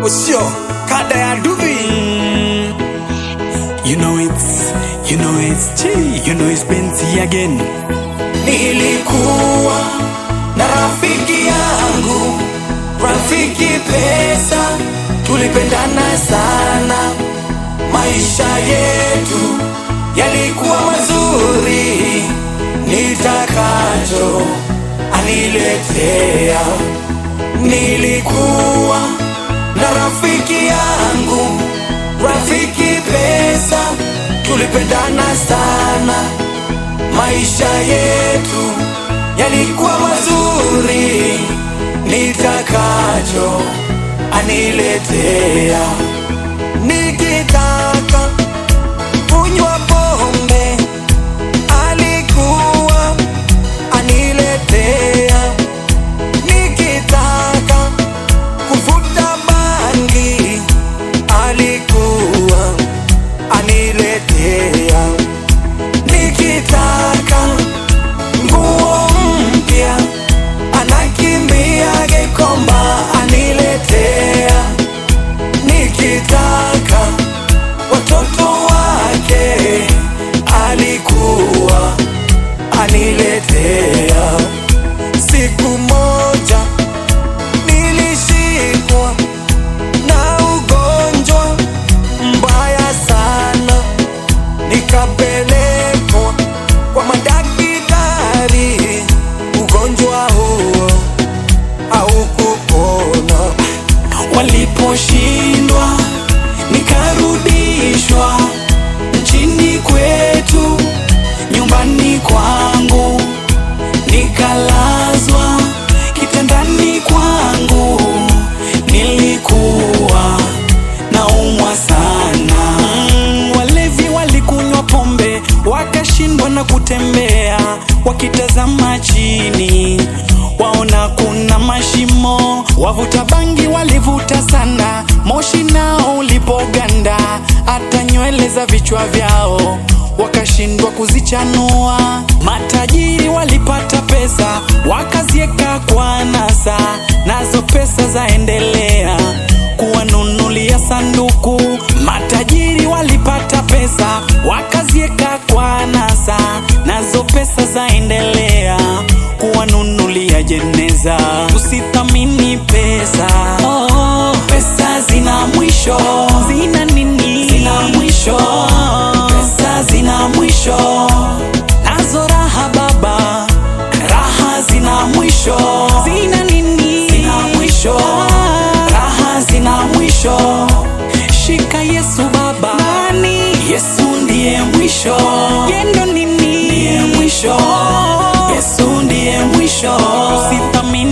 usio kada ya duvi you know it's you know it's G, you know it's Benzi again Nilikuwa na rafiki yangu, rafiki pesa, tulipendana sana, maisha yetu yalikuwa mazuri, nitakacho aniletea. Nilikuwa na rafiki yangu, rafiki pesa, tulipendana sana maisha yetu yalikuwa mazuri, nitakacho aniletea. Nikitaka kunywa pombe, alikuwa aniletea. Nikitaka kuvuta bangi, alikuwa aniletea nikitaka nguo mpya anakimbia Gikomba aniletea, nikitaka watoto wake alikuwa aniletea. Siku moja nilishikwa na ugonjwa mbaya sana nikapelekwa kwa madaktari, ugonjwa huo haukupona. Waliposhindwa nikarudishwa nchini kwetu, nyumbani kwangu, nikalazwa kitandani kwangu, nilikuwa naumwa sana. Mm, walevi walikunywa pombe wakashindwa na kutembea wakitazama chini waona kuna mashimo wavuta bangi walivuta sana moshi nao ulipoganda hata nywele za vichwa vyao wakashindwa kuzichanua matajiri walipata pesa wakazieka kwa nasa nazo pesa zaendelea kuwanunulia sanduku. Matajiri walipata pesa wakazieka kwa nasa, nazo pesa zaendelea kuwanunulia jeneza. Usithamini pesa, oh, Pesa zina mwisho, zina nini? zina mwisho, pesa zina mwisho, nazo raha baba, raha zina mwisho, zina nini? zina mwisho, raha zina mwisho. Shika Yesu baba, nani? Yesu ndiye mwisho, Yendo nini? ndiye mwisho, Yesu ndiye mwisho. Usithamini